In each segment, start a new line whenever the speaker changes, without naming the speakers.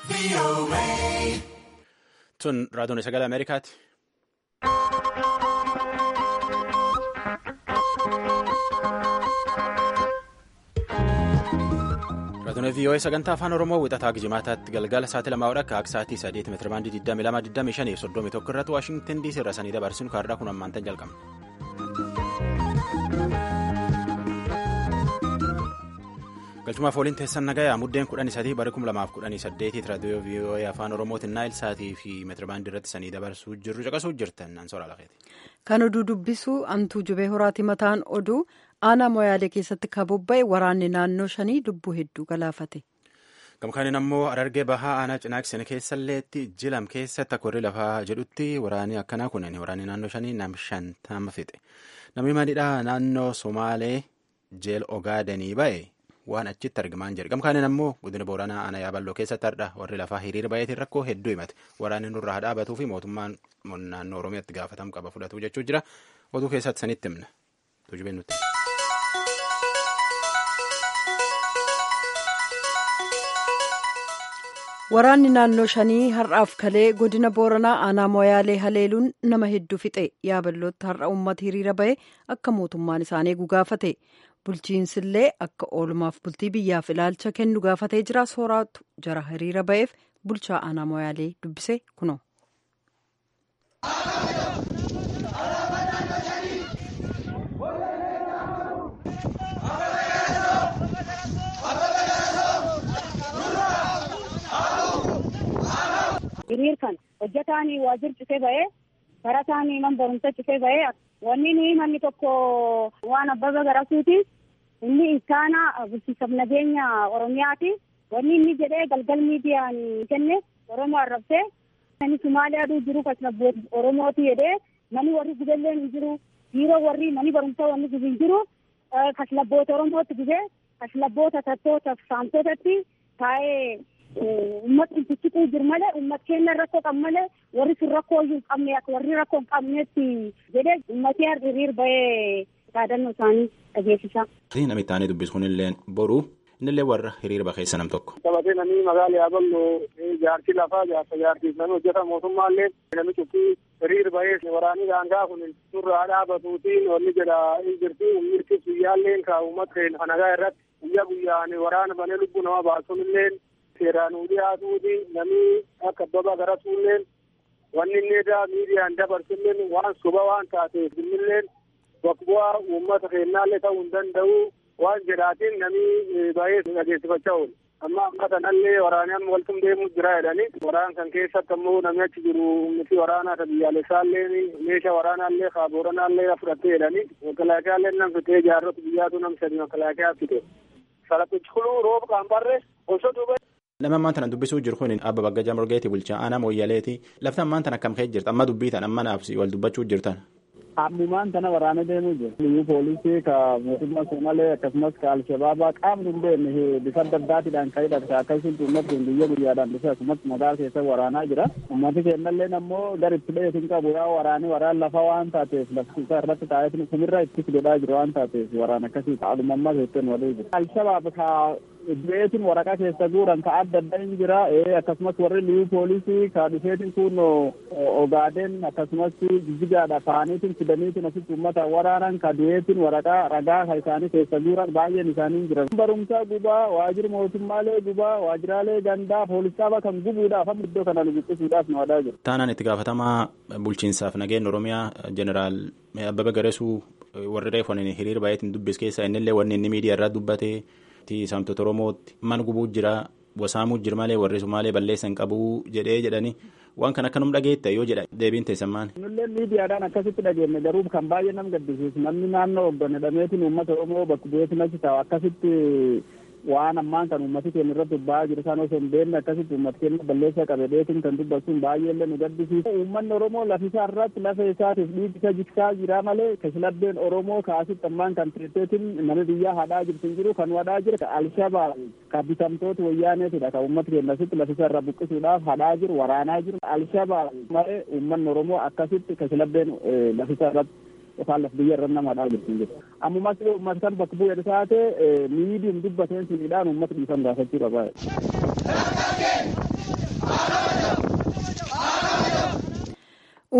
Tun raadiyoon sagalee Ameerikaati. Raadiyoon VOA sagantaa afaan Oromoo wixataa Gijimaataatti galgala sa'aatii lamaa akka sa'aatii sadeeti meetira baandii 22 21 irratti Waashingtan DC irra sanii dabarsinu kaarraa kun ammaantan jalqabna. galchumaaf waliin teessan nagayaa muddeen kudhanii sadii bara kuma lamaaf kudhanii saddeetiit raadiyoo VOA afaan oromootiin naayil sa'aatii fi meetirabaandii irratti sanii dabarsuu jirru caqasuu jirtan ansoora lafeeti.
kan oduu dubbisu antuu jubee horaati mataan oduu aanaa moyaalee keessatti kabobba'e waraanni naannoo shanii lubbuu hedduu galaafate.
gamkaaniin ammoo arargee bahaa aanaa cinaaksen keessalleetti jilam keessatti akka warri lafaa jedhutti waraanni akkanaa kunin waraanni naannoo shanii nam shantama fixe namni madiidhaa naannoo somaalee jeel ogaadanii ba'e. waan achitti argamaan jedhe gamkaaniin ammoo godina booranaa aanaa yaaballoo keessatti hardha warri lafaa hiriira baay'eetiin rakkoo hedduu himate waraanni nurraa haa dhaabatuu fi mootummaan naannoo oromiyaatti gaafatamu qaba fudhatu jechuu jira oduu keessatti sanitti himna tujubeen nutti.
waraanni naannoo shanii har'aaf kalee godina booranaa aanaa moyaalee haleeluun nama hedduu fixe yaaballootti har'a uummata hiriira ba'e akka mootummaan isaanii gugaafate. bulchiinsillee akka oolmaaf bultii biyyaaf ilaalcha kennu gaafatee jira sooraatu jara hiriira ba'eef bulchaa aanaa moyaalee dubbise kuno.
hiriir kan hojjetaan waajjir citee ba'ee barataan man barumsa citee ba'ee wanni nuyi manni tokko waan abbaba garasuuti. inni iskaana bulchiinsa nageenya oromiyaati wanni inni jedhee galgal miidiyaan kenne oromoo arrabsee nani sumaalee aduu jiru kasnabbooti oromooti jedhee mani warri gudelleen hin jiru biiroo warri mani barumsaa wanni gubi hin jiru kaslabboota oromootti gubee kaslabboota tattoota saamtotatti taa'ee ummat ilfichituu jiru malee ummat keenya rakkoo qabu malee warri sun rakkoo hin qabne akka warri rakkoo hin qabnetti jedhee ummatee hiriir ba'ee yaadannoo isaanii dhageessisa.
Namni itti aanee dubbisu kunillee boru innillee warra hiriira bakeessa nam tokko.
Taphatee namni magaalaa Yaabaloo jaarsi lafaa jaarsa jaarsiif namni hojjeta mootummaallee namni cuffii hiriir bahee waraanii daangaa kun surraa dhaabatuutiin wanni jedha hin jirti mirti guyyaalleen kaa uummata keenya nagaa irratti guyyaa guyyaan waraana banee lubbuu nama baasuunillee seeraan dhiyaatuuti namni akka abbabaa garasuulleen wanni inni edaa miidiyaan dabarsulleen waan soba waan taateef innilleen bakka bu'aa uummata keenyaallee ta'uu hin danda'u waan jedhaatiin namni baay'ee dhageessifachaa oolu. Amma amma kanallee waraanaan waltum deemuu jira jedhani waraan kan keessatti ammoo namni achi jiru miti waraanaa biyyaalessaallee meeshaa waraanaallee kaabooranaallee fudhattee jedhani makalaakiyaallee nam fitee jaarrota biyyaatu nam sadi makalaakiyaa fite. Salaphichi kuluu rooba qaambarre osoo duuba.
Nama ammaan tana dubbisuu jiru kun abba Baggajaa Morgeeti bulchaa aanaa Mooyyaleeti lafti ammaan tana akkam ka'e jirta amma dubbii tan amma naaf wal dubbachuu jirtan.
Ammumaan tana waraana deemuu jiru. Liyyuu poolisii ka mootummaa Somalee akkasumas ka Alshabaabaa qaamni hin beekne bifa adda addaatiidhaan kan hidhate akkasumas uummata keenya guyyaa guyyaadhaan dhufe akkasumas magaalaa keessa waraanaa jira. Uummati keenyallee ammoo gara itti dheetin qabu yaa waraanii waraan lafa waan taateef lafti isaa irratti taa'ee kumirra itti godhaa jiru waan taateef waraan akkasii ta'aduma ammaa keessatti waduu jiru. Alshabaab ka du'eetiin waraqaa keessa guuran ka adda adda hin jira akkasumas warri liyyuu poolisii ka dhufeetiin kun ogaadeen akkasumas jijjigaadha faaniitiin fidaniitiin asitti uummata waraanan ka du'eetiin waraqaa ragaa ka isaanii keessa guuran baay'een isaanii hin jiran. barumsaa gubaa waajjira mootummaalee gubaa waajjiraalee gandaa poolisaaba kan gubuudhaaf amma iddoo kana lubuqqisuudhaaf nu wadaa jiru.
Taanaan itti gaafatamaa bulchiinsaaf nageenya oromiyaa jeneraal Abbabee Garesuu warri reefoon hiriira baay'eetiin dubbis keessa innillee wanni inni miidiyaa irraa dubbate. saamtota oromootti man gubuu jira wasaamuu jira malee warri sumaalee balleessan qabuu jedhee jedhani waan kan akkanum dhageetta yoo jedha deebiin teessammaan.
Nullee miidiyaadhaan akkasitti dhageenne garuu kan baay'ee nama gaddisiisu namni naannoo hoggane dhameetiin uummata oromoo bakka bu'eetiin achi taa'u akkasitti waan ammaan kan uummati keenya irratti ba'aa jiru isaan osoo hin beekne akkasitti uummati keenya balleessaa qabe dheetiin kan dubbatuun baay'eellee nu gaddisiisu. Uummanni Oromoo lafisaa irratti lafa isaatiif dhiibi isa jiksaa jira malee kashilabbeen Oromoo kaasitti ammaan kan teesseetiin nama biyyaa hadhaa jirtu hin jiru kan wadhaa jira ka Alshabaab ka bitamtoota wayyaaneetidha kan uummati keenya asitti lafisaa irraa buqqisuudhaaf hadhaa jiru waraanaa jiru Alshabaab malee uummanni Oromoo akkasitti kashilabbeen lafisaa irratti yookaan laf biyya irra nama hadhaa jirtu hin jiru. Ammumas uummata kan bakka bu'ee taate miidiin dubbateen sunidhaan uummata dhiifama gaafachuu qaba.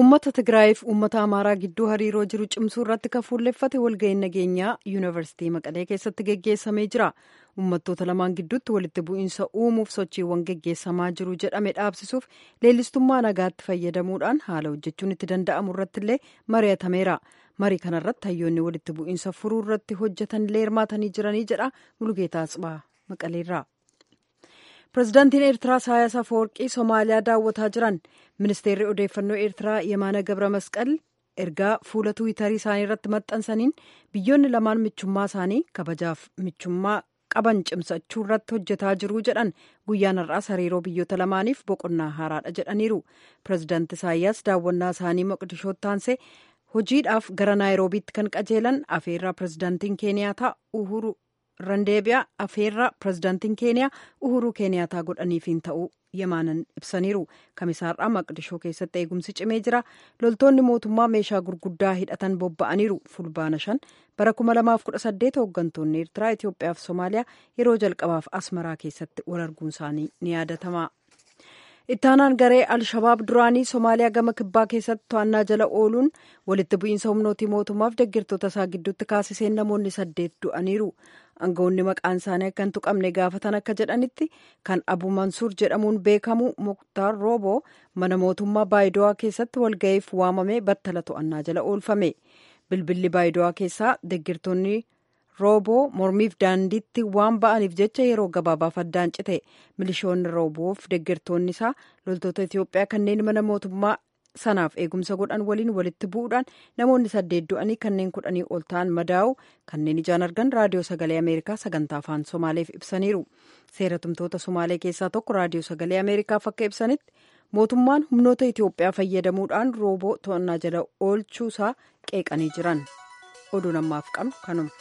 uummata tigraayiif uummata amaaraa gidduu hariiroo jiru cimsuu irratti kan fuulleffate walga'iin nageenyaa yuunivarsiitii maqalee keessatti geggeessamee jira uummattoota lamaan gidduutti walitti bu'iinsa uumuuf sochiiwwan geggeessamaa jiru jedhame dhaabsisuuf leellistummaa nagaatti fayyadamuudhaan haala hojjechuun itti danda'amu irratti illee mari'atameera marii kanarratti hayyoonni walitti bu'iinsa furuu irratti hojjetan illee hirmaatanii jiranii jedha mulugeetaa Atsibaa maqaleerraa. pirezidaantiin eertiraa isaayaas afawarqii somaaliyaa daawwataa jiran ministeerri odeeffannoo eertiraa yemaana gabra masqal ergaa fuula tuwitarii isaanii irratti maxxansaniin biyyoonni lamaan michummaa isaanii kabajaaf michummaa qaban cimsachuu irratti hojjetaa jiru jedhan guyyaan har'aas hariiroo biyyoota lamaaniif boqonnaa haaraadha jedhaniiru pirezidaanti isaayyaas daawwannaa isaanii moqdishootti aansee hojiidhaaf gara naayiroobiitti kan qajeelan afeerraa pirezidaantiin keeniyaa uhuru randeebiyaa afeerraa pirezidaantiin keeniyaa uhuruu keeniyaataa godhaniifiin ta'uu yemaanan ibsaniiru kamisaarraa maqdishoo keessatti eegumsi cimee jira loltoonni mootummaa meeshaa gurguddaa hidhatan bobba'aniiru fulbaana shan bara 2018 hooggantoonni eertiraa itiyoophiyaa fi soomaaliyaa yeroo jalqabaaf asmaraa keessatti wal arguun isaanii ni yaadatama. ittaanaan garee alshabaab duraanii soomaaliyaa gama kibbaa keessatti to'annaa jala ooluun walitti bu'iinsa humnootii mootummaaf deeggartoota isaa gidduutti kaasiseen namoonni saddeet du'aniiru aangawoonni maqaan isaanii akka hin tuqamne gaafatan akka jedhanitti kan abu mansuur jedhamuun beekamu muktaar rooboo mana mootummaa baayidowaa keessatti walga'iif waamamee battala to'annaa jala oolfame bilbilli baayidowaa keessaa deeggartoonni rooboo mormiif daandiitti waan ba'aniif jecha yeroo gabaabaaf addaan cite milishoonni rooboof deeggartoonni isaa loltoota itiyoophiyaa kanneen mana mootummaa sanaaf eegumsa godhan waliin walitti bu'uudhaan namoonni saddeet du'anii kanneen kudhanii ol ta'an madaa'u kanneen ijaan argan raadiyoo sagalee ameerikaa sagantaa afaan somaaleef ibsaniiru seera tumtoota somaalee keessaa tokko raadiyoo sagalee ameerikaaf akka ibsanitti mootummaan humnoota itiyoophiyaa fayyadamuudhaan rooboo to'annaa jala oolchuusaa qeeqanii jiran oduun ammaaf qabnu kanuma.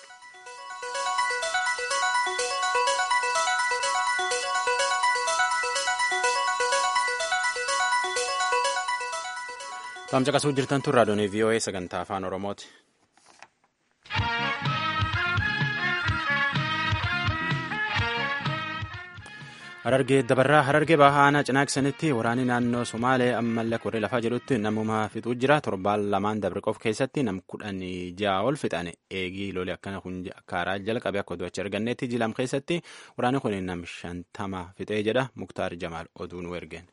Tamcaqasuu jirtan tun raadiyoon VOA sagantaa afaan Oromooti. Harargee dabarraa harargee bahaa aanaa cinaaksanitti waraanni naannoo Somaalee ammallee koree lafaa jedhutti namuma fixuu jira. Torbaan lamaan dabre qof keessatti nam kudhan ja'a ol fixan eegii lolee akkana kun karaa jalqabe akka oduu achi argannetti jilam keessatti waraanni kun nam shantama fixee jedha Muktaar Jamaal oduu nu ergeen.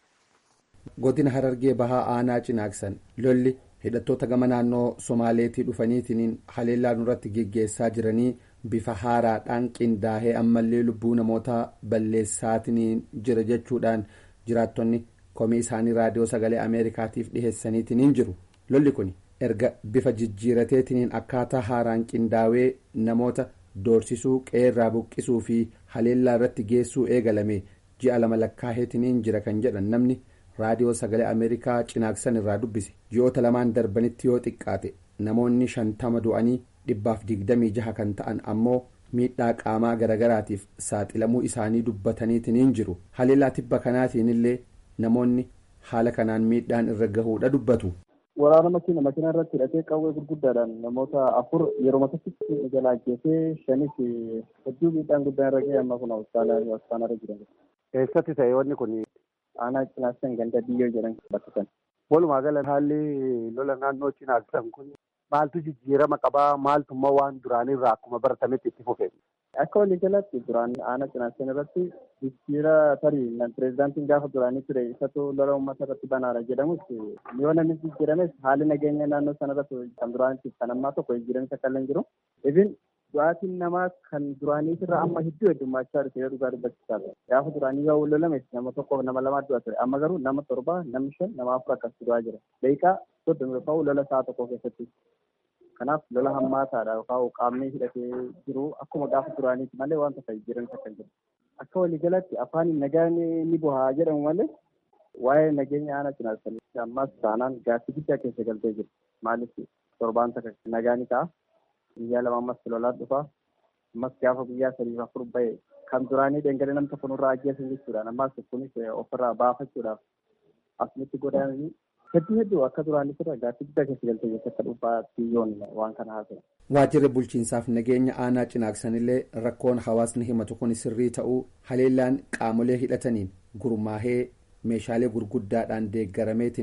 godina harargee bahaa aanaa cinaaksan lolli hidhattoota gama naannoo somaaleetii dhufaniitiin haleellaa nurratti geggeessaa jiranii bifa haaraadhaan qindaahee ammallee lubbuu namoota balleessaatiin jira jechuudhaan jiraattonni komii isaanii raadiyoo sagalee ameerikaatiif dhiheessaniitiin jiru lolli kun erga bifa jijjiirateetiin akkaataa haaraan qindaawee namoota doorsisuu qeerraa buqqisuu fi haleellaa irratti geessuu eegalame ji'a lama lakkaaheetiin jira kan jedhan namni. raadiyoo sagalee ameerikaa cinaaksan irraa dubbise ji'oota lamaan darbanitti yoo xiqqaate namoonni shantama du'anii dhibbaaf digdamii jaha kan ta'an ammoo miidhaa qaamaa garagaraatiif saaxilamuu isaanii dubbataniitiin jiru haleellaa tibba kanaatiin illee namoonni haala kanaan miidhaan irra gahuudha dubbatu.
waraana makiina makiina irratti hidhatee qawwee gurguddaadhaan namoota afur yeroo matatti jalaa ajjeesee shanis hedduu miidhaan guddaan irra ga'e amma kun hospitaala jiran.
Eessatti ta'e wanni kun
aanaa cinaaksan ganda biyyoo jedhan bakka sana.
Walumaa gala haalli lola naannoo cinaaksan kun maaltu jijjiirama qabaa maaltummaa waan duraanirraa akkuma baratametti itti fufe.
Akka walii galatti duraan aanaa cinaaksan irratti jijjiira tarii pireezidaantiin gaafa duraanii ture isatu lola uummata irratti banaadha jedhamus yoo namni jijjiirames haalli nageenya naannoo sana irratti kan duraanitti kan ammaa tokko jijjiiramis akka illee jiru. Ifin du'aatiin namaa kan duraanii irraa amma hedduu heddummachaa dhufe yoo dhugaa dubbachiisaa gaafa duraanii yoo lolame nama tokkoof nama lamaa du'a ture amma garuu nama torba namni shan nama afur akkasii du'aa jira daqiiqaa soddoma yookaan lola sa'a tokko keessatti kanaaf lola hammaataadha yookaan qaamni hidhatee jiru akkuma gaafa duraaniiti malee waan tokko jijjiiranis akka jiru akka waliigalatti afaan nagaan ni bu'aa jedhamu malee waa'ee nageenya aanaa cinaasanii ammas taanaan gaaffii guddaa keessa galtee jiru maaliif torbaan takka nagaan ta'a guyyaa lama ammas lolaan dhufa ammas gaafa guyyaa sadiif afur ba'e kan duraanii dhangala'ee nam tokko nurraa ajjeesan jechuudhaan ammas kunis ofirraa baafachuudhaaf asumatti godaananii hedduu hedduu akka duraanii ture gaaffii guddaa keessa galtee jirti akka dhuunfaa biyyoon waan kana haasa'e.
waajjirri bulchiinsaaf nageenya aanaa cinaaksanillee rakkoon hawaasni himatu kun sirrii ta'uu haleellaan qaamolee hidhataniin gurmaahee meeshaalee gurguddaadhaan deeggarameetiniin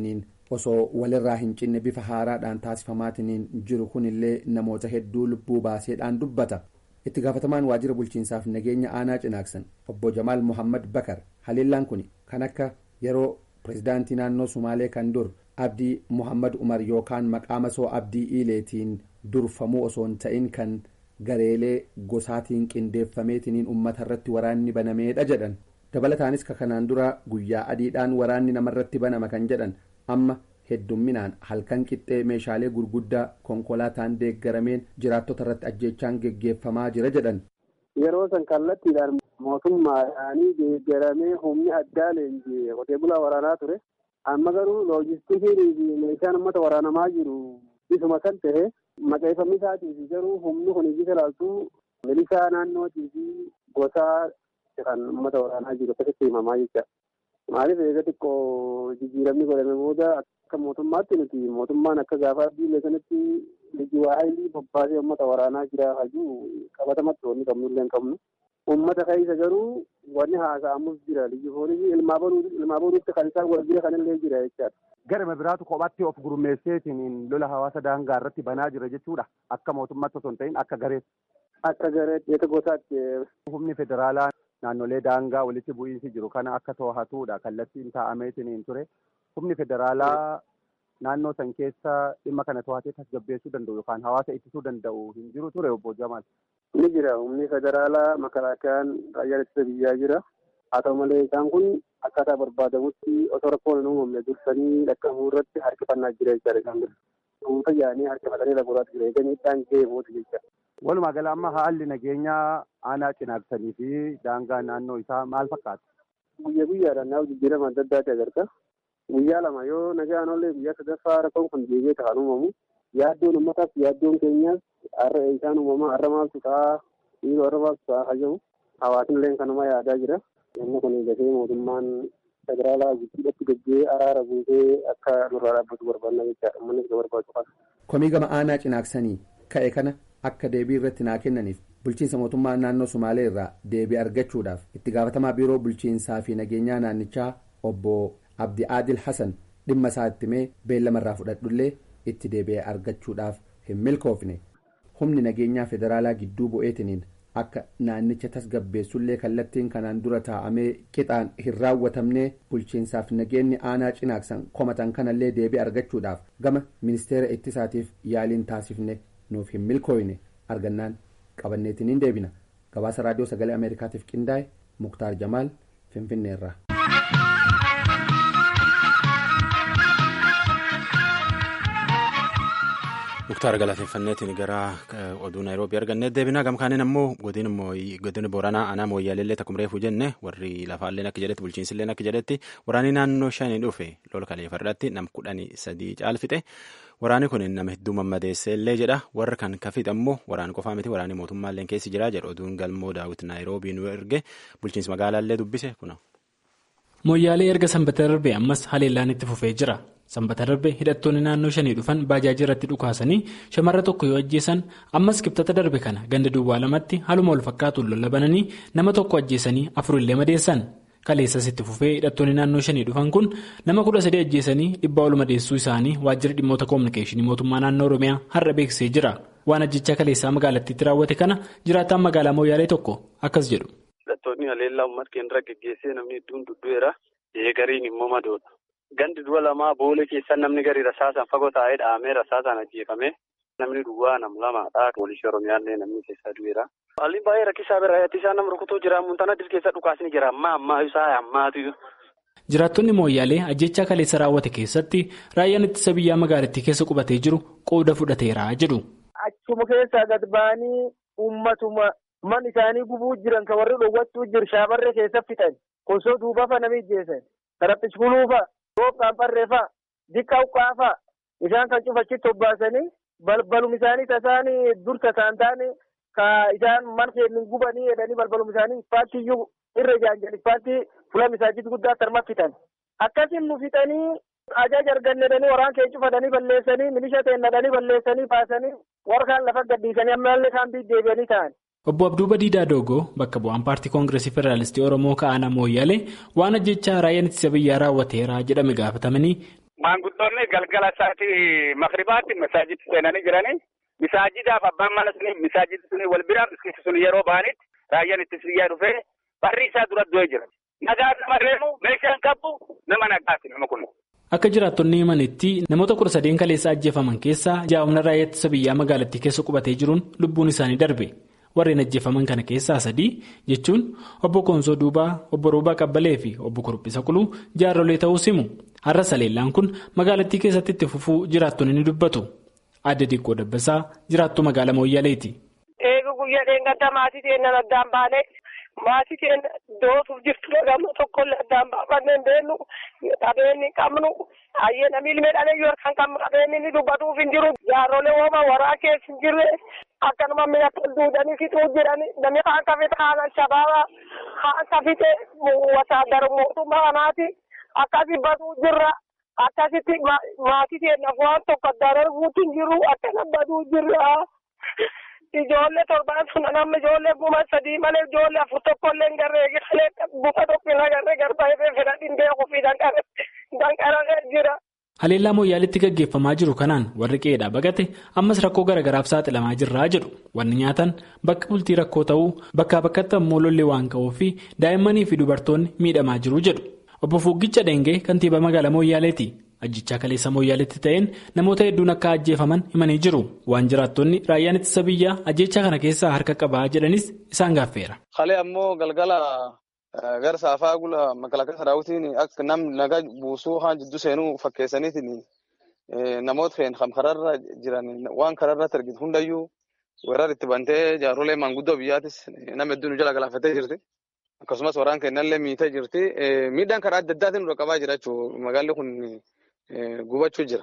osoo walirraa hin cinne bifa haaraadhaan taasifamaatiin jiru kunillee namoota hedduu lubbuu baaseedhaan dubbata itti gaafatamaan waajjira bulchiinsaaf nageenya aanaa cinaaksan obbo jamaal muhammad bakar haleellaan kun kan akka yeroo pirezidaantii naannoo sumaalee kan dur abdii muhammad umar yookaan maqaa masoo abdii iileetiin durfamuu osoo hin ta'in kan gareelee gosaatiin qindeeffameetiin uummata irratti waraanni banameedha jedhan dabalataanis ka kanaan dura guyyaa adiidhaan waraanni namarratti banama kan jedhan amma heddumminaan halkan qixxee meeshaalee gurguddaa konkolaataan deeggarameen jiraattota irratti ajjeechaan geggeeffamaa jira jedhan.
Yeroo san kallattiidhaan mootummaadhaanii deeggaramee humni addaa leenjii qotee bulaa waraanaa ture. Amma garuu loojistikiin fi meeshaan uummata waraanamaa jiru isuma kan ta'e maqeeffamni isaatii fi garuu humni kun iyyuu ilaaltuu milishaa naannootii fi gosaa kan uummata waraanaa jiru akkasitti himamaa jecha. Maaliif eega xiqqoo jijjiiramni godhame booda akka mootummaatti nuti mootummaan akka gaafa biyya sanatti lijiwaa haayilii bobbaasee uummata waraanaa jira hajuu qabatamatti wanni qabnu illee hin qabnu. Uummata keessa garuu wanni haasa'amus jira lijifoonii ilmaa boruutti kan isaan wal jira kanillee jira jechaadha.
Garuma biraatu kophatti of gurmeesseetiin lola hawaasa daangaa irratti banaa jira jechuudha. Akka mootummaatti osoo hin ta'in akka gareetti.
Akka gareetti eega gosaatti.
Humni federaalaa naannolee daangaa walitti bu'iinsi jiru kana akka to'atuudha kallattiin taa'ameetiin ture. Humni federaalaa naannoo san keessa dhimma kana to'atee tasgabbeessuu danda'u yookaan hawaasa ittisuu danda'u hin jiru ture obbo Jamaal.
Ni jira humni federaalaa makalaakayaan raayyaa ittisa biyyaa jira. Haa ta'u malee isaan kun akkaataa barbaadamutti osoo rakkoon hin uumamne dursanii dhaqqabuu irratti harkifannaa jira jechaadha isaan bira. Dhuunfa yaa'anii harkifatanii lagoraatti jira. Eeganii miidhaan ga'ee booda jecha.
Walumaa gala amma haalli nageenyaa aanaa cinaaksanii fi daangaa naannoo isaa maal fakkaata?
Guyyaa guyyaadhaan naaf jijjiirama adda addaati agarta. Guyyaa lama yoo nagaan ollee guyyaa sadaffaa rakkoon kun deebi'ee ta'an uumamu. Yaaddoon uummataaf yaaddoon keenyaas har'a isaan uumamaa har'a maaltu ta'a dhiiroo har'a maaltu ta'a hajamu. Hawaasni illee kanuma yaadaa jira. Namni kun eegatee mootummaan federaalaa guddiidhatti gaggee araara buusee akka nurraa dhaabbatu barbaadna jechaadha. Uummanni itti barbaadu qaba.
Komii gama aanaa cinaaksanii ka'e kana akka deebii irratti naa kennaniif bulchiinsa mootummaa naannoo Sumaalee irraa deebii argachuudhaaf itti gaafatamaa biiroo bulchiinsaa fi nageenyaa naannichaa obbo Abdi Aadil Hassan dhimma isaa itti mee beellama irraa fudhadhullee itti deebi'ee argachuudhaaf hin milkoofne humni nageenyaa federaalaa gidduu bu'eetiniin akka naannicha tasgabbeessullee kallattiin kanaan dura taa'amee qixaan hin raawwatamne bulchiinsaaf nageenyi aanaa cinaaksan komatan kanallee deebii argachuudhaaf gama ministeera ittisaatiif yaaliin taasifne nuuf hin milkooyne argannaan qabanneetiin hin deebina gabaasa raadiyoo sagalee ameerikaatiif qindaa'e muktaar jamaal finfinneerra.
muktaar galateeffanneetiin gara oduu naayiroobii argannee deebinaa gamkaaniin ammoo godina booranaa aanaa mooyyaalellee takkum reefuu jenne warri lafaalleen akka jedhetti bulchiinsilleen akka jedhetti waraanni naannoo shanii dhufe lola kaleeffarratti nam kudhanii sadii caalfite waraanni kun nama hedduu mammadeesseellee jedha warra kan kafiit ammoo waraana qofaa miti waraanni mootummaalleen keessi jira jedha oduun galmoo daawwit naayiroobii nu erge bulchiinsi magaalaallee dubbise kuna.
mooyyaalee erga sanbata darbe ammas haleellaan itti fufee jira. sanbata darbe hidhattoonni naannoo shanii dhufan baajaaji irratti dhukaasanii shamarra tokko yoo ajjeesan ammas kibxata darbe kana ganda duwwaa lamatti haluma wal fakkaatuun lola bananii nama tokko ajjeesanii afurillee madeessan kaleessas itti fufee hidhattoonni naannoo shanii dhufan kun nama kudha sadii ajjeesanii dhibbaa ol madeessuu isaanii waajjira dhimmoota koominikeeshinii mootummaa naannoo oromiyaa har'a beeksisee jira waan ajjechaa kaleessaa magaalattiitti raawwate kana jiraataan magaalaa mooyyaalee tokko akkas jedhu.
hidhattoonni haleellaa uummata keenya geggeessee namni hedduun duddu'eera eegariin immoo madoodha. Gandi du'a lamaa boolee keessan namni gadi rasaasaan fagoo taa'ee dhahamee rasaasaan ajjeefame namni duwwaa nam lamaadha. Poolisii Oromiyaallee namni keessaa du'eera. Haalli baay'ee rakkisaa bira itti nama rukutuu jira. Muntana dir keessa dhukaasni jira. Ammaa ammaa isaa ammaatu.
Jiraattonni mooyyaalee ajjechaa kaleessa raawwate keessatti raayyaan ittisa biyyaa magaalattii keessa qubatee jiru qooda fudhateera jedhu.
Achuma keessaa gad ba'anii uummatuma man isaanii gubuu jiran kan warri dhowwachuu jiru shaabarree keessa fixan. Kosoo duubafa nami ijjeessan. Karaphichi buluufa. Roobkaan barreeffaa dikkaa uqqaafaa isaan kan cufachitti obbaasanii balbalum isaanii tasaanii dur tasaan taane ka isaan man keenya gubanii jedhanii balbalum isaanii ispaaltii iyyuu irra ijaajjan ispaaltii fuula misaajitti guddaa tarma fitan. Akkasiin nu fixanii ajaja argannedhanii waraan kee cufatanii balleessanii milisha teennadhanii balleessanii baasanii warkaan lafa gadhiisanii ammallee kaan deebi'anii ta'an.
Obbo Abduu Badiidaa Doogoo bakka bu'aan paartii koongireesii federaalistii Oromoo ka'aana mooyyaalee waan ajjechaa raayyaan ittisa biyyaa raawwateera jedhame gaafatamanii.
maanguddoonni galgala isaatii makribaatti masaajitti seenanii jiranii misaajidaaf abbaan mana suni misaajidi suni wal biraa miskiiti suni yeroo ba'anitti raayyaan itti biyyaa dhufee barri isaa dura du'ee jira. Nagaa nama reemu meeshaan qabu nama nagaati nama kun.
Akka jiraattonni himanitti namoota kudha sadeen kaleessa ajjeefaman keessaa jaa'umna raayyaa ittisa biyyaa magaalattii keessa qubatee jiruun lubbuun isaanii darbe. Warreen ajjeefaman kana keessaa sadii jechuun obbo Koonsoo Duubaa, obbo Roobaa Qabbalee fi obbo Kuruphisa Quluu jaarrolee ta'uu himu. Har'a saleellaan kun magaalattii keessatti itti fufuu jiraattonni ni dubbatu. Adda Diqqoo Dabbasaa jiraattuu magaalaa Mooyyaleeti.
Eega guyyaa dheengaddaa maatii keenya addaan baanee maatii keenya dootuuf jirtu gamma tokkollee addaan baafannee beellu qabeenyi qabnu ayyeena miilmee dhalee yoo kan qabnu qabeenyi ni dubbatuuf hin jiru jaarrolee hooma waraa keessa hin jirre akkanuma mi'a duudanii fixuu jirani namni kaan kafite kaan shabaaba kaan kafite wasaadara mootummaa kanaati akkasii baduu jirra. Akkasitti maatii keenyaaf waan tokko addaan arguutti hin jiru akkana baduu jirra. Ijoollee torbaan sun nama ijoollee kuma sadii malee ijoollee afur tokkollee hin garree galee buka tokko hin agarree garbaa ifee fedhadhiin beekuu fi danqararee jira.
Haleellaa Mooyyaaleetti gaggeeffamaa jiru kanaan warri qe'eedhaa baqate ammas rakkoo garaagaraaf saaxilamaa jirraa jedhu wanni nyaatan bakka bultii rakkoo ta'uu bakkaa bakkatti ammoo lolli waan ka'uu fi daa'immanii fi dubartoonni miidhamaa jiru jedhu. Obbo Fuuggicha Dengee kantiibaa magaalaa Mooyyaaleeti. Ajjichaa kaleessa Mooyyaaleetti ta'een namoota hedduun akka ajjeefaman himanii jiru. Waan jiraattonni raayyaan ittisa biyyaa ajjechaa kana keessaa harka qabaa jedhanis isaan gaaffeera.
Halee ammoo galgala gara saafaa gula makalaakaa saraawutiin akka namni nagaa buusuu haan jidduu seenuu fakkeessaniitiin namoota fe'an kan kararra jiran waan kararratti argitu hundayyuu weerar itti bantee jaarrolee maanguddoo biyyaatis nama hedduun jala galaafatee jirti. Akkasumas waraan kennallee miitee jirti. Miidhaan karaa adda addaatiin dura qabaa jira jechuudha. Magaalli kun gubachuu jira.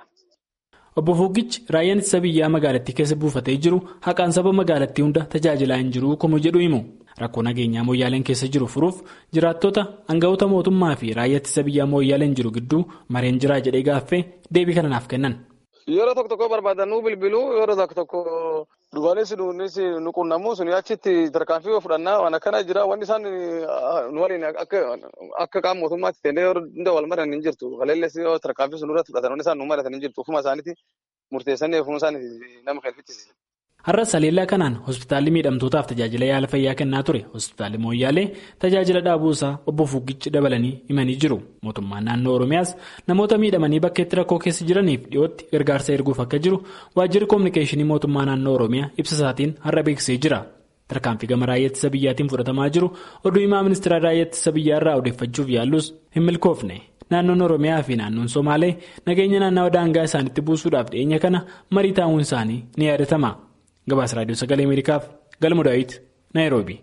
Obbo Fuuggichi raayyaan ittisa biyyaa magaalattii keessa buufatee jiru haqaan saba magaalattii hunda tajaajilaa hin jiru komuu jedhu himu. Rakkoo nageenyaa mooyyaaleen keessa jiru furuuf jiraattota aangawoota mootummaa fi raayyaa ittisa biyyaa mooyyaaleen jiru gidduu mareen jiraa jedhee gaaffee deebii kana naaf kennan.
Yeroo tokko tokko barbaadanuu bilbiluu yeroo tokko tokko dhugaanis nuunis nu qunnamuu suni achitti tarkaanfii fudhannaa waan akkana jira wanni isaan nu waliin akka qaama mootummaatti ta'ee hunda wal maran hin jirtu. Kaleelles tarkaanfii sun irratti fudhatan wanni isaan nu maratan hin jirtu. Ufuma isaaniiti murteessanii ufuma isaaniiti nama kalfichise.
Har'a saleellaa kanaan hospitaalli miidhamtootaaf tajaajila yaala fayyaa kennaa ture hospitaalli Mooyyaalee tajaajila dhaabuusaa obbo Fuuggichi dabalanii himanii jiru. Mootummaan naannoo Oromiyaas namoota miidhamanii bakka itti rakkoo keessa jiraniif dhiyootti gargaarsa erguuf akka jiru waajjirri koominikeeshinii mootummaa naannoo Oromiyaa ibsa isaatiin har'a beeksisee jira. Tarkaanfii gama raayyaa ittisa biyyaatiin fudhatamaa jiru oduu himaa ministeera raayyaa ittisa biyyaa irraa odeeffachuuf yaallus hin milkoofne. Naannoon Oromiyaa fi naannoon Somaalee nageenya naannawa daangaa isaaniitti buusuudhaaf dhiyeenya kana marii taa'uun isaanii ni yaadatama. Gabaasa Raadiyoo Sagalee Ameerikaaf Galma Daawit Naayiroobi.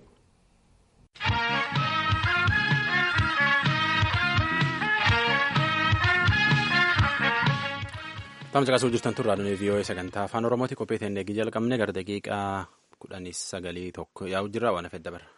Taa'umsa kaasuu jirtan turraa dhufee vii'oo'ee sagantaa afaan Oromooti qophii ta'een eegii jalqabne gara daqiiqaa kudhanii sagalii tokko yaa'u jirra waan hafee dabarra.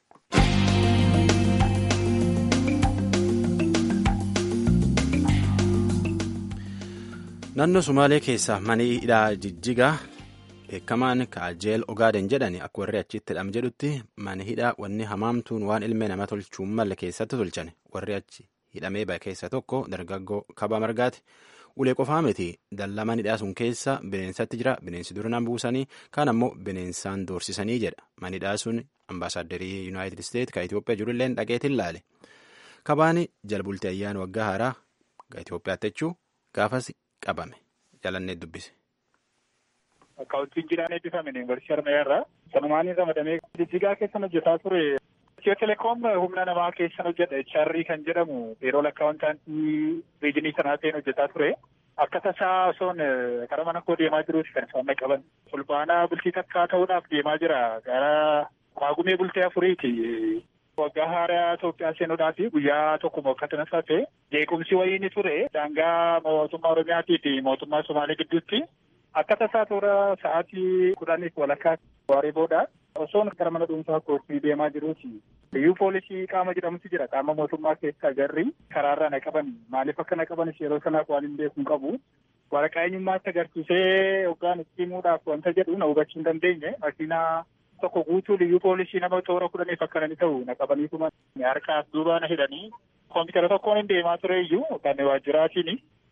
Naannoo Sumaalee keessaa maniidhaa jijjigaa. beekamaan kaajeel ogaaden jedhani akka warri achitti hidham jedhutti mana hidhaa wanni hamaamtuun waan ilmee nama tolchuun malle keessatti tolchan warri achi hidhamee bahe keessa tokko dargaggoo kabaa margaati ulee qofaa miti dallaa manidhaa sun keessa bineensatti jira bineensi duraan buusanii kaan ammoo bineensaan doorsisanii jedha manidhaa sun ambaasaaderii yuunaayitid isteet ka Itoophiyaa jirullee dhaqeetiin laale kabaan jalbultii ayyaana waggaa haaraa ga Itoophiyaatti jechuu gaafas qabame jalannee dubbise.
Akka wajjin jiraan eebbifame yuunivarsiitii Harmayyaa irraa sanumaan ramadamee jijjigaa keessan hojjetaa ture. Itiyoo telekoom humna namaa keessan hojjedha. HR kan jedhamu yeroo lakkaa'amtaantii riijinii sanaa ta'een hojjetaa ture. Akka tasaa osoon karaa mana koo deemaa jiruuti kan isaan qaban. Fulbaanaa bultii takkaa ta'uudhaaf deemaa jira. Gara maagumee bultee afuriiti. Waggaa haaraa Itoophiyaa seenuudhaaf guyyaa tokko akkatana taate jeequmsi wayii ni ture. Daangaa mootummaa Oromiyaatii fi mootummaa Somaalee gidduutti. Akka tasaa toora sa'aatii kudhaniif walakkaa waaree booda osoon gara mana dhuunfaa kootii deemaa jiruuti. Iyyuu poolisii qaama jedhamutu jira. Qaama mootummaa keessaa garri karaarraa na qaban. Maaliif akka na qabanis yeroo sanaaf waan hin beeku hin qabu. Waraqaa eenyummaatti agarsiisee hoggaan itti himuudhaaf wanta jedhu na hubachuu hin dandeenye. Makiinaa tokko guutuu liyyuu poolisii nama toora kudhaniif akka ni ta'u na qabaniituma harkaaf duuba na hidhanii. Koompitara tokkoon hin deemaa ture iyyuu kan waajjiraatiin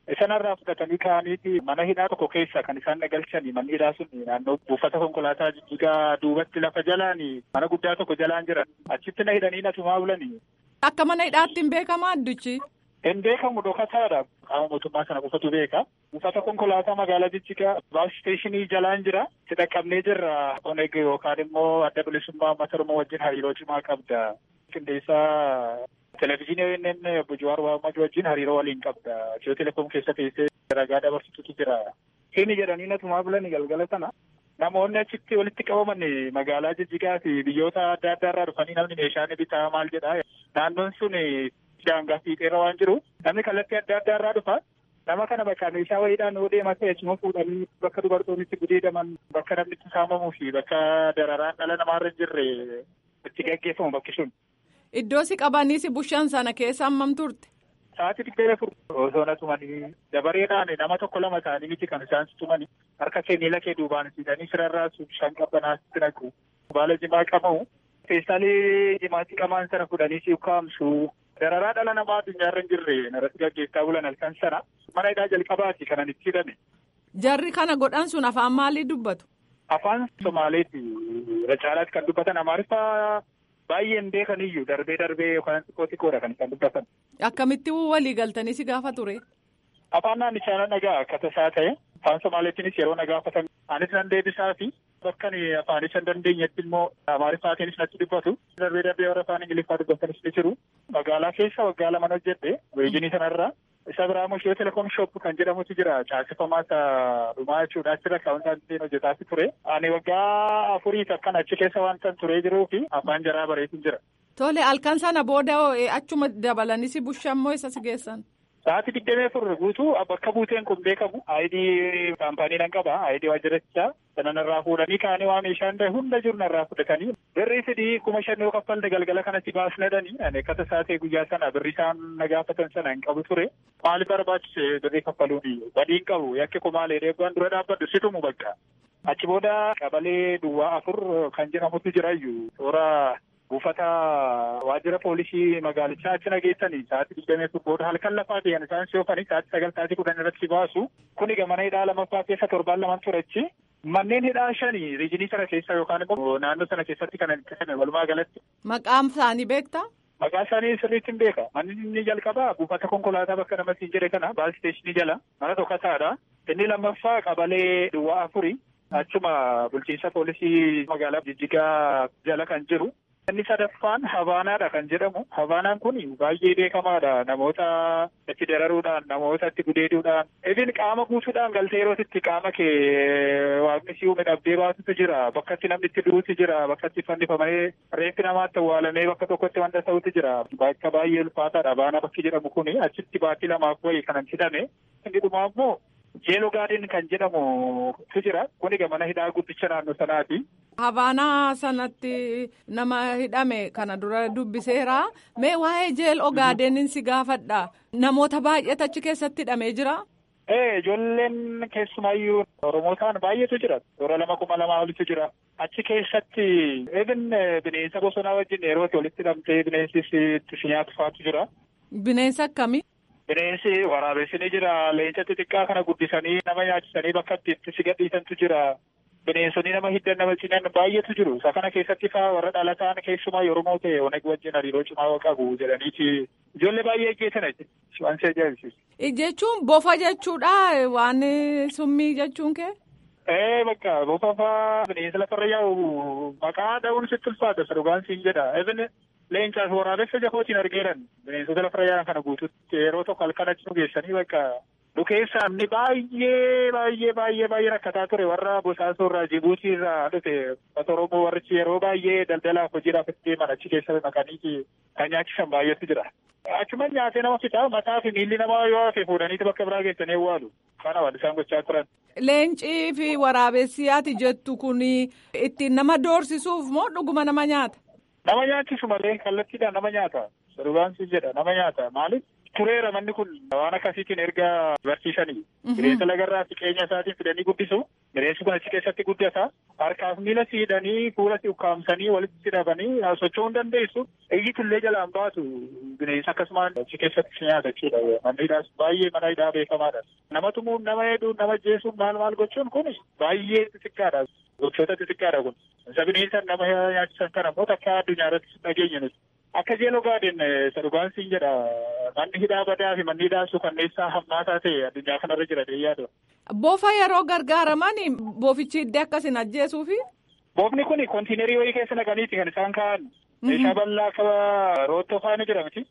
Sanarraa fudhatanii ka'aniiti mana hidhaa tokko keessa kan isaan nagalchanii manni hidhaa sun naannoo buufata konkolaataa jijjigaa duubatti lafa jalaan mana guddaa tokko jalaan jiran achitti na hidhanii natumaa bulanii.
Akka mana hidhaatti hin beekama addichi.
Hin beekamu dhokataadha. Qaama mootummaa sana qofatu beeka. Buufata konkolaataa magaalaa Jijjigaa baas isteeshinii jalaan jira. Itti dhaqqabnee jirra. Oneg yookaan immoo adda bilisummaa uummata Oromoo wajjin hariiroo cimaa qabda. Qindeessaa Televezyiinii inni obbo Jawaar Mohaammed wajjin hariiroo waliin qabda. Itiyoo telekoom keessa teessee ragaa dabarsitutu jira. Hini jedhanii natumaa bulanii galgala sana. Namoonni achitti walitti qabaman magaalaa Jijjigaa fi biyyoota adda addaa irraa dhufanii namni meeshaa ni bitaa maal jedhaa. Naannoon sun daangaa fiixeerra waan jiru namni kallattii adda addaa irraa dhufa. Nama kana bakka meeshaa wayiidhaan yoo deemaa ta'e achuma fuudhanii bakka dubartoonni gudeedaman bakka namni itti saamamuu fi bakka dararaan dhala namaarra hin jirre itti gaggeeffamu bakki sun.
Iddoo si qabanii si bushan sana keessa hammam turte?
Sa'aatii digdamii afur osoo na tumanii dabareedhaan nama tokko lama ta'anii miti kan isaan tumanii harka kee miila kee duubaan siidanii sirarraa shan qabbanaatti naqu. Baala jimaa qabamu. Feestaalii jimaatti qamaan sana fudhanii si ukkaamsu. Dararaa dhala namaa addunyaarra hin jirre narratti gaggeessaa bulan halkan sana mana hidhaa jalqabaati kanan itti hidhame.
Jarri kana godhan sun afaan maalii dubbatu?
Afaan Somaaleeti. Irra caalaatti kan dubbatan Amaariffaa baay'een beekaniyyuu darbee darbee yookaan xiqqoo xiqqoodha kan isaan dubbatan.
Akkamitti walii galtanii si gaafa ture?
Afaan naannichaa nan dhagaa akka tasaa ta'e afaan Somaaleetiinis yeroo na gaafatan anis nan deebisaa fi bakka afaanis hin dandeenyetti immoo Amaariffaatiinis natti dubbatu. Darbee darbee warra afaan Ingiliffaa dubbatanis ni jiru. Magaalaa keessa waggaa lama hojjedhe weejinii sanarraa. Isa biraa immoo Itiyoo telekoom shop kan jedhamutu jira. Caasifamaa isa dhumaa jechuudha. Achirra akaawuntaantiin hojjetaati ture. Ani waggaa afuriif akkan achi keessa waan tan turee jiruu fi afaan jaraa bareetiin jira.
Tole halkan sana booda achuma dabalanii si bushan moo isa si geessan?
Sa'aatii digdamii afur guutuu bakka buuteen kun beekamu ayidii kaampaanii nan qaba ayidii waajjirichaa sana narraa fuudhanii kaanii waa meeshaan hunda jiru narraa fudhatanii birrii fidii kuma shan yoo kaffalte galgala kanatti baasnadhanii ani akka tasaatee guyyaa sana birrii isaan na gaafatan sana hin qabu ture maaliif barbaachise birrii kaffaluuni badii hin qabu yakki kumaalee deebi'an dura dhaabbadhu situmu bakka achi booda qabalee duwwaa afur kan jedhamutu jirayyuu toora buufata waajjira poolisii magaalichaa achi nageessanii sa'aatii digdamii afur booda halkan lafaa ta'an isaan si'oofanii sa'aatii sagal sa'aatii kudhan irratti baasu kuni mana hidhaa lamaffaa keessa torbaan lamaan turechi manneen hidhaa shanii riijinii sana keessa yookaan immoo naannoo sana keessatti kan itti walumaa galatti.
Maqaan isaanii beektaa?
Maqaa isaanii sirriitti hin beeka. Manni inni jalqabaa buufata konkolaataa bakka namatti hin jedhe kana baas isteeshinii jala mana tokkotaadha. Inni lammaffaa qabalee duwwaa afuri achuma bulchiinsa poolisii magaalaa Jijjigaa jala kan jiru. Inni sadaffaan Habaanaadha kan jedhamu. Habaanaan kun baay'ee beekamaadha. Namoota itti dararuudhaan, namoota itti gudeeduudhaan, ibin qaama guutuudhaan galtee yeroo itti qaama kee waaqni si uume dhabdee baasutu jira. Bakka itti namni itti du'utu jira. Bakka itti fannifamee reeffi namaatti awwaalamee bakka tokkotti wanta ta'utu jira. Bakka baay'ee ulfaataadha. Habaanaa bakki jedhamu kun achitti baatii lamaaf wayii kanan hidhame. Inni dhumaa immoo jeeloo gaadiin kan jedhamutu jira. Kuni mana hidhaa guddicha naannoo sanaati.
Habaanaa sanatti nama hidhame kana dura dubbiseera. Mee waa'ee jeel ogaadenin si gaafadha. Namoota baay'eetu achi keessatti hidhamee jira.
Ee ijoolleen keessumaayyuu Oromootaan baay'eetu jira. Toora lama kuma lamaa olitu jira. Achi keessatti even bineensa bosonaa wajjin yeroo walitti hidhamtee bineensis itti si nyaatu faatu jira.
Bineensa akkamii?
Bineensi waraabessi ni jira. Leenca xixiqqaa kana guddisanii nama nyaachisanii bakka itti si gadhiisantu jira. Bineensonni nama hiddan nama cinan baay'eetu jiru. Isa kana keessatti faa warra dhalataan keessumaa Oromoo ta'e oneg wajjin hariiroo cimaa qabu jedhaniiti. Ijoollee baay'ee ajjeesan waan si ajaa'ibsiisu.
Jechuun bofa jechuudha waan summii jechuun kee?
Ee bakka bofa faa bineensa lafarra yaa'u maqaa dha'uun sitti ulfaata dhugaan siin jedha. Even leencaaf waraabessa jafootiin argeeran bineensota lafarra yaa'an kana guututti yeroo tokko halkan achi nu geessanii bakka Dukeessaan ni baay'ee baay'ee baay'ee baay'ee rakkataa ture warra bosaasoo irraa Jibuutii irraa dhufe uffata Oromoo warrichi yeroo baay'ee daldalaaf hojiidhaaf itti deeman achi keessa naqanii kan nyaachisan baay'eetu jira. Achuma nyaatee nama fixaa mataa fi miilli namaa yoo hafe fuudhaniiti bakka biraa geessanii awwaalu. Kana waan isaan gochaa turan.
Leencii fi waraabessi ati jettu kun ittiin nama doorsisuuf moo dhuguma nama nyaata?
Nama nyaachisu malee kallattiidhaan nama nyaata. Dhugaan si jedha nama nyaata. Maaliif? tureera manni kun waan akkasiitiin erga barsiisanii bineensa lagarraa siqeenya isaatiin fidanii guddisu bineensi kun achi keessatti guddata harkaaf miila siidhanii fuula si ukkaamsanii walitti hidhabanii socho'uu hin dandeessu iyyitullee jalaan baatu bineensa akkasumaan achi keessatti si nyaata jechuudha manni hidhaas baay'ee mana hidhaa beekamaadha nama tumuun nama heedhuun nama jeesuun maal maal gochuun kun baay'ee xixiqqaadha gochoota xixiqqaadha kun isa bineensa nama nyaachisan kana immoo takka addunyaa irratti dhageenya nuti. Akka jeeloo gaadeen isa dhugaan siin jedha manni hidhaa badaa fi manni hidhaa suukanneessaa hammaataa ta'e addunyaa kanarra jira yaadu.
Boofa yeroo gargaaraman boofichi iddee akkasin ajjeesuufi.
Boofni kun kontiinerii wayii keessa naqaniiti kan isaan kaa'an. Meeshaa bal'aa akka roottoo faana jira miti.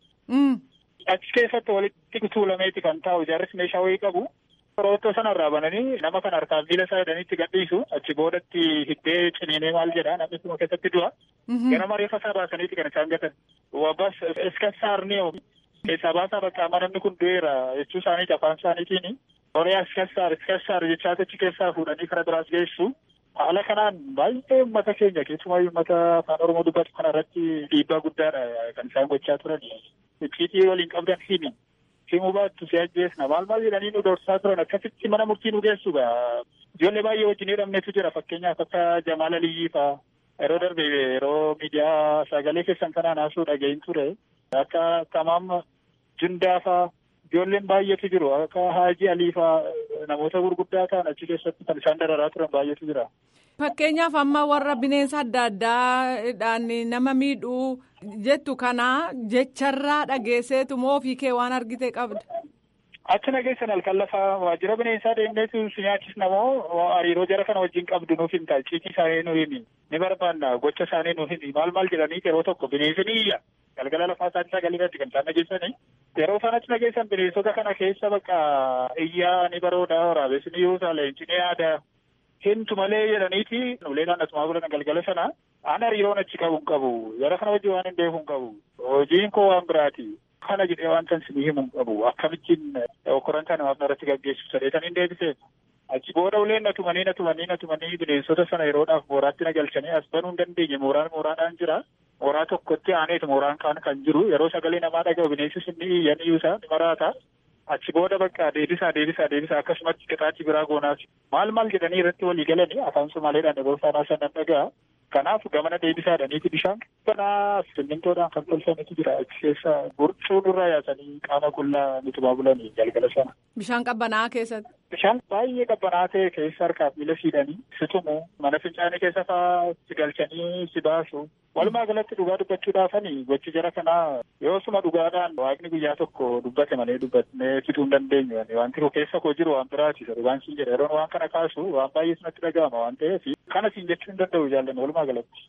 Achi keessatti walitti tuulameeti kan taa'u ijaarris meeshaa wayii qabu. Roottoo sanarraa bananii nama kan harkaan miila isaa hidhaniitti gadhiisu achi boodatti hiddee ciniinee maal jedha namni sun keessatti du'a. Ganama reeffa isaa baasaniiti kan isaan gatan. Wabbas iska saarnee keessaa baasaa bakka amma namni kun du'eera jechuu isaaniiti afaan isaaniitiin. Horii iska saar iska saar jechaa achi keessaa fuudhanii karaa biraas geessu. Haala kanaan baay'ee uummata keenya keessumaa uummata afaan Oromoo dubbatu kana irratti dhiibbaa guddaadha kan isaan gochaa turan. Icciitii waliin qabdan himi. himuu baattu si ajjeesna maal maal jedhanii nu dorsaa turan akkasitti mana murtii nu geessu ijoollee baay'ee wajjin hidhamnetu jira fakkeenyaaf akka Jamaal Aliyyii faa yeroo darbe yeroo miidiyaa sagalee keessan kanaan haasuu dhaga'in ture akka Tamaam Jundaa faa ijoolleen baay'eetu jiru akka Haajii Alii faa namoota gurguddaa ta'an achi keessatti kan isaan dararaa turan baay'eetu jira.
Fakkeenyaaf amma warra bineensa adda addaadhaan nama miidhuu jettu kana jecharraa dhageesseetu moo ofii kee waan argite qabda.
Achi nageessan halkan lafaa waajjira bineensaa deemneetu si nyaachisna moo hariiroo jara kana wajjin qabdu nuuf himta icciitii isaanii nu himi ni barbaanna gocha isaanii nu himi maal maal jedhanii yeroo tokko bineensi ni iyya galgala lafaa isaanii sagalee irratti kan isaan nageessanii yeroo isaan achi nageessan bineensota kana keessa bakka iyyaa ni barooda waraabessi ni yuusa leenci ni yaada hintu malee jedhaniiti uleedhaan asumaa godhan galgala sana an hariiroon achi qabu hin qabu jara kana wajjin waan hin beeku hin qabu hojiin koo waan biraati. kana jedhee waan tan sinii himu hin qabu akkamittiin okkoran kana waan irratti gaggeessu sadeetan hin deebiseef achi booda uleen natumanii natumanii natumanii bineensota sana yeroodhaaf mooraatti na galchanii as banuu hin dandeenye mooraan mooraadhaan jira mooraa tokkotti aaneetu mooraan kaan kan jiru yeroo sagalee namaa dhaga'u bineensi sinni iyyan iyyuusaa ni maraata achi booda bakka deebisaa deebisaa deebisaa akkasumatti qixaachi biraa goonaas maal maal jedhanii irratti walii galanii afaan somaaleedhaan dabarsaanaa sanan dhagaa kanaaf gamana deebisaadhaniiti bishaan banaa simmintoodhaan kan tolfametu jira achi keessa burcuu nurraa yaasanii qaama qullaa nutumaa bulanii galgala sana.
Bishaan qabbanaa keessatti.
Bishaan baay'ee qabbanaa ta'e keessa harkaaf miila siidhanii si tumu mana fincaanii keessa fa'aa si galchanii si baasu walumaa galatti dhugaa dubbachuudhaafani gochi jara kanaa yoo suma dhugaadhaan waaqni guyyaa tokko dubbate malee dubbatnee fixuu hin dandeenyu wanti keessa koo jiru waan biraati dhugaan siin jedha yeroon waan kana kaasu waan baay'ee sinatti dhaga'ama waan ta'eef kana siin jechuu hin danda'u jaallan walumaa galatti.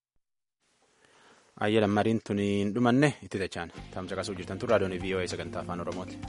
Ayyee lammariin tun hin dhumanne itti dachaan tamsa qasuu jirtan tun raadiyoon VOA sagantaa afaan Oromooti.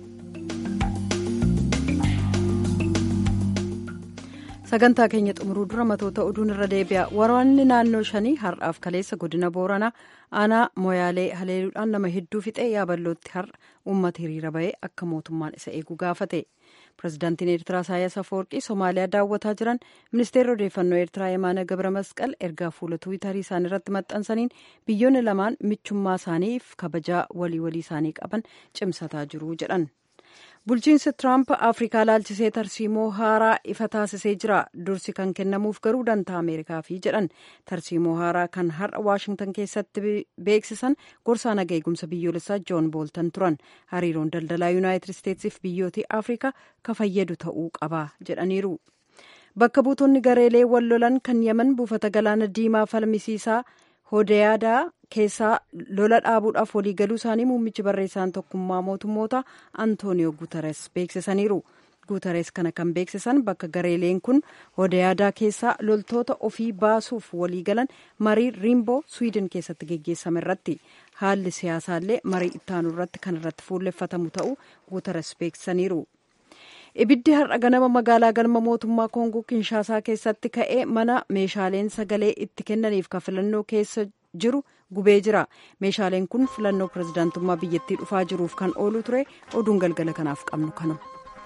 sagantaa keenya xumuruu dura matoota oduun irra deebi'a waraanni naannoo shanii har'aaf kaleessa godina booranaa aanaa moyaalee haleeluudhaan nama hedduu fixee yaaballootti har'a uummata hiriira bahee akka mootummaan isa eegu gaafate pirezidaantiin eertiraa isaayyaas afawarqii somaaliyaa daawwataa jiran ministeerri odeeffannoo eertiraa yemaana gabra masqal ergaa fuula tuwitarii isaanii irratti maxxansaniin biyyoonni lamaan michummaa isaaniif kabajaa walii walii isaanii qaban cimsataa jiru jedhan. bulchiinsi tiraamp afrikaa laalchisee tarsiimoo haaraa ifa taasisee jira dursi kan kennamuuf garuu dantaa ameerikaafi jedhan tarsiimoo haaraa kan har'a waashingtan keessatti beeksisan gorsaa naga eegumsa biyyoolessaa joon booltan turan hariiroon daldalaa yuunaayitid isteetsiif biyyootii afrikaa ka fayyadu ta'uu qaba jedhaniiru bakka buutonni gareelee wal lolan kan yaman buufata galaana diimaa falmisiisaa hodeyaadaa keessaa lola dhaabuudhaaf waliigaluu isaanii muummichi barreessaan tokkummaa mootummoota antooniyoo guutares beeksisaniiru guutares kana kan beeksisan bakka gareeleen kun hodeyaadaa keessaa loltoota ofii baasuuf waliigalan marii riimboo swiidin keessatti geggeessame irratti haalli siyaasaallee marii ittaanu irratti kan irratti fuulleffatamu ta'uu guutares beeksisaniiru. ibiddi har'a ganama magaalaa galma mootummaa koongoo kinshaasaa keessatti ka'ee mana meeshaaleen sagalee itti kennaniif ka filannoo keessa jiru gubee jira meeshaaleen kun filannoo pirezidaantummaa biyyattii dhufaa jiruuf kan oolu ture oduun galgala kanaaf qabnu kanuma.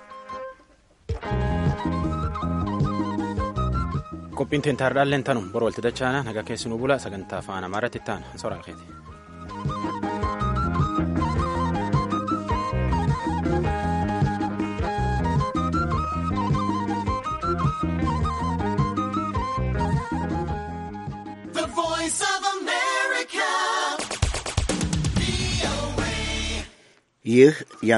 qophiin teentaardhaalleen tanum bor walti dachaana nagaa keessinuu bula sagantaa afaan amaaraatti ta'an soraa keeti.
ይህ